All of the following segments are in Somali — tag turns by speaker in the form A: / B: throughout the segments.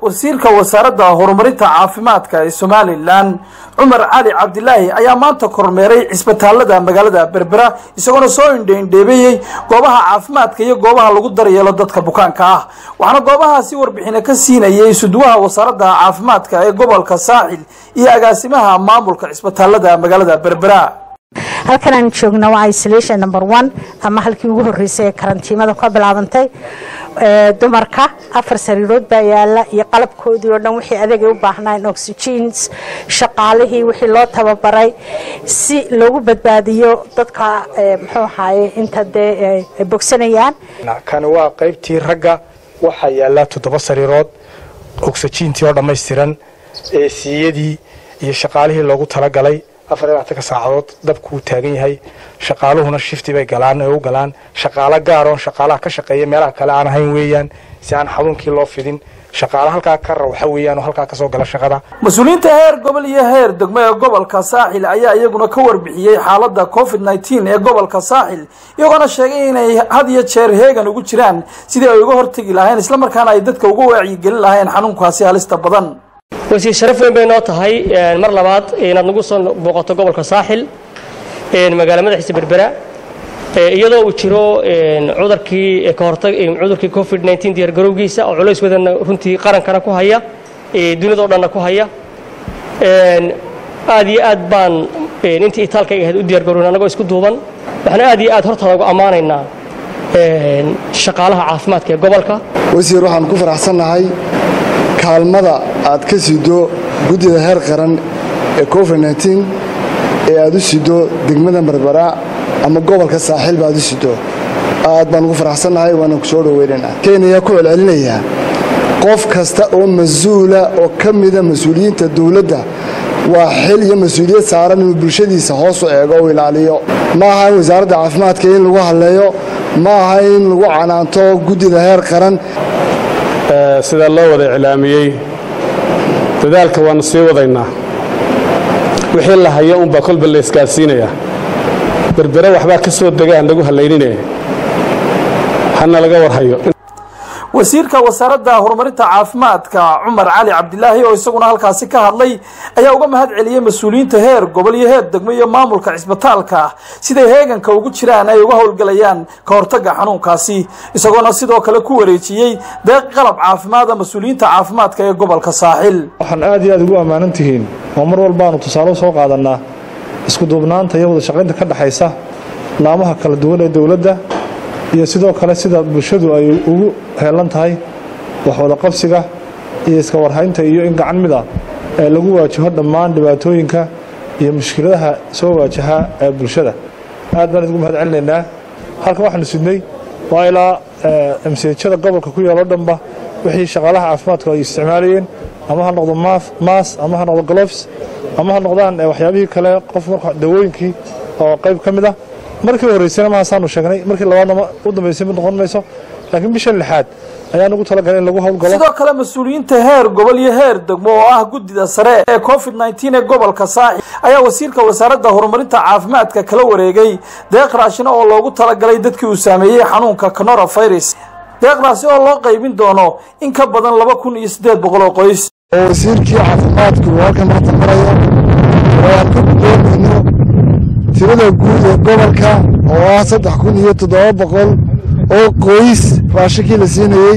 A: wasiirka wasaaradda horumarinta caafimaadka ee somalilan cumar cali cabdilaahi ayaa maanta kormeeray cisbitaalada magaalada berbera isagoona soo indheindheebeeyey goobaha caafimaadka iyo goobaha lagu daryeelo dadka bukaanka ah waxaana goobahaasi warbixino ka siinayay isuduwaha wasaaradda caafimaadka ee gobolka saaxil iyo agaasimaha maamulka cisbitaalada magaalada berbera
B: halkan aan joogna waa isolation number one ama halkii ugu horeysay ee karantiimada ka bilaabantay dumarka afar sariirood baa yaala iyo qalabkoodii oo dhan wixii adeegay u baahnayn oxygens shaqaalihii wixii loo tababaray si loogu badbaadiyo dadka muxuu ahaye inta dee ay bogsanayaan
C: kani waa qaybtii ragga waxaa yaala toddoba sariirood oxygentii oo dhammaystiran eesiyadii iyo shaqaalihii loogu talagalay afar iyo labaatanka saacadood dabkuu taagan yahay shaqaaluhuna shifti bay galaan oo u galaan shaqaalo gaaroon shaqaalaha ka shaqeeya meelaha kale aan ahayn weeyaan si aan xanuunkii loo fidin shaqaalo halkaa ka rawxa weeyaan oo halkaa kasoo gala shaqada
A: mas-uuliyiinta heer gobol iyo heer degmo ee gobolka saaxil ayaa iyaguna ka warbixiyey xaaladda covid nneteen ee gobolka saaxil iyagoona sheegay inay had iyo jeer heegan ugu jiraan sidii ay uga hortegi lahayn islamarkaana ay dadka uga wacyigelin lahayn xanuunkaasi halista badan
D: wasiir sharaf weyn bay noo tahay mar labaad inaad nagu soo booqato gobolka saaxil magaala madaxiisa berbera iyadoo uu jiro cudurkii ka hortag cudurkii covid 19 diyaar garowgiisa oo culays wadana runtii qarankana ku haya dunidao dhanna ku haya aad iyo aad baan intii itaalkayga ahayd u diyaar garowna annagoo isku duuban waxaan aad iyo aad hortaada ugu ammaanaynaa shaqaalaha caafimaadka ee gobolka
E: wasiir waxaan ku faraxsannahay kaalmada aad ka sido guddida heer qaran ee covid nneteen ee aad u sido degmada berbera ama gobolka saaxiilba aad u sido aad baan ugu faraxsannahay waana ku soo dhoweynaynaa kenya ku celcelinayaa qof kasta oo mas-uula oo ka mida mas-uuliyiinta dowladda waa xil iyo mas-uuliyad saaran inuu bulshadiisa hoos u eego u ilaaliyo ma aha in wasaaradda caafimaadka in lagu hadleeyo ma aha in lagu canaanto guddida heer qaran
F: sida loo wada iclaamiyey dadaalka waannu sii wadaynaa wixii la hayo unbaa kolba la isgaadsiinayaa berbere waxbaa ka soo dega aan lagu hallaynine hana laga warhayo
A: wasiirka wasaaradda horumarinta caafimaadka cumar cali cabdilaahi oo isaguna halkaasi ka hadlay ayaa uga mahad celiyey mas-uuliyiinta heer gobol iyo heer degmo iyo maamulka cisbitaalka siday heeganka ugu jiraan ay uga howlgelayaan ka hortagga xanuunkaasi isagoona sidoo kale ku wareejiyey deeq qalab caafimaada mas-uuliyiinta caafimaadka ee gobolka saaxil
G: waxaan aad iyo aad ugu ammaanan tihiin oo mar walbaanu tusaale u soo qaadannaa isku duubnaanta iyo wada shaqaynta ka dhexaysa laamaha kala duwan ee dowladda iyo sidoo kale sida bulshadu ay ugu heelan tahay waxwada qabsiga iyo iska warhaynta iyo in gacan mid ah ee lagu waajaho dhammaan dhibaatooyinka iyo mushkiladaha soo waajaha ee bulshada aad baan idinku mahad celinaynaa halkan waxaanu sidnay waa ilaa msjada gobolka ku yaalo dhanba wixii shaqaalaha caafimaadku ay isticmaalayeen ama ha noqdo maas ama ha noqdo glofs ama ha noqdaan waxyaabihii kale qof marka dawooyinkii oo qayb ka mid ah markii horreysayna mahaasaanu sheegnay markii labaadna u dambaysay mid noqon mayso laakiin bisha lixaad ayaan ugu talagalay in lagu howlgalo
A: sidoo kale mas-uuliyiinta heer gobol iyo heer degmo oo ah guddida sare ee covid nneteen ee gobolka saaxil ayaa wasiirka wasaaradda horumarinta caafimaadka kala wareegay deeq raashina oo loogu talagalay dadkii uu saameeyey xanuunka coronavirus deeqdaasi oo loo qaybin doono in ka badan laba kun iyo siddeed boqol oo qoys
E: oo wasiirkii caafimaadku halkan maanta marayo oo aan ka guddoonayno tirada guud ee gobolka oo ah saddex kun iyo toddoba boqol oo qoys raashinkii la siinayey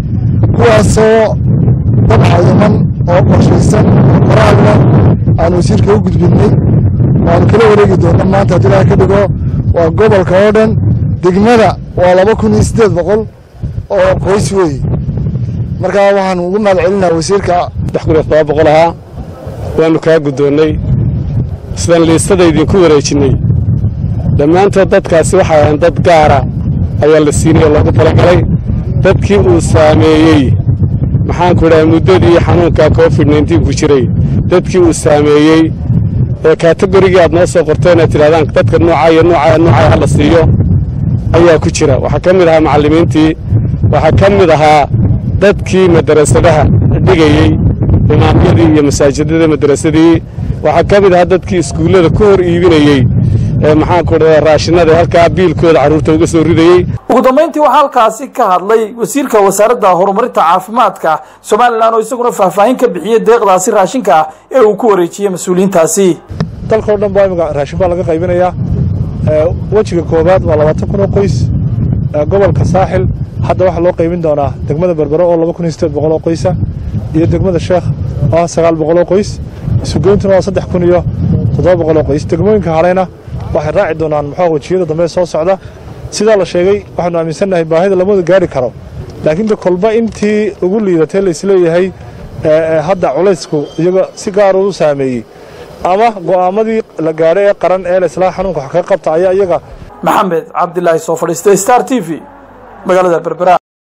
E: kuwaasoo dad cayiman oo qorshaysan oo qoraalna aan wasiirka u gudbinnay waanu kala wareegi doonna maanta haddii ilaha ka dhigo waa gobolka oo dhan degmada waa laba kun iyo siddeed boqol oo qoys weeye markaa waxaan ugu mahad celinaa wasiirka
F: saddex kun iyo toddoba boqol ahaa waannu kaa guddoonnay sidaan liistada idinku wareejinnay dhammaantood dadkaasi waxay ahayn dad gaara ayaa la siinay oo loogu talagalay dadkii uu saameeyey maxaanku idhaha muddadii xanuunka covid nneteen ku jiray dadkii uu saameeyey ee kategorigii aad noo soo qorteen aad tidhahdaan dadka noocaa iyo noocaa noocaa ha la siiyo ayaa ku jira waxaa ka mid ahaa macallimiintii waxaa ka mid ahaa dadkii madarasadaha dhigayey imaamyadii iyo masaajidada madarasadii waxaa ka mid ahaa dadkii iskuullada ku hor iibinayey maxaanku dhadaa raashinada halkaa biilkooda carruurta uga soo ridayey
A: ugu dambayntii waxaa halkaasi ka hadlay wasiirka wasaaradda horumarinta caafimaadka somalilan oo isaguna faahfaahin ka bixiyey deeqdaasi raashinka ah ee uu ku wareejiyey mas-uuliyiintaasi
G: dalkao dhan baa imika raashin baa laga qaybinayaa wejiga koowaad waa labaatan kun oo qoys gobolka saaxil hadda waxaa loo qaybin doonaa degmada berbero oo laba kun iyo sideed boqol oo qoysa iyo degmada sheekh oo ah sagaal boqol oo qoys isugeyntuna waa saddex kun iyo toddoba boqol oo qoys degmooyinka haleyna waxay raaci doonaan muxuu wejiyada dambe soo socda sidaa la sheegay waxaanu aaminsannahay baahida lamada gaari karo laakiin de kolba intii ugu liidatay laisleeyahay hadda culaysku iyaga si gaar u saameeyey ama go'aamadii la gaadhay ee qaran ee laislaa xanuunka wax kaga qabta ayaa iyaga
A: maxamed cabdilaahi soo fadhiistay star t v magaalada berbera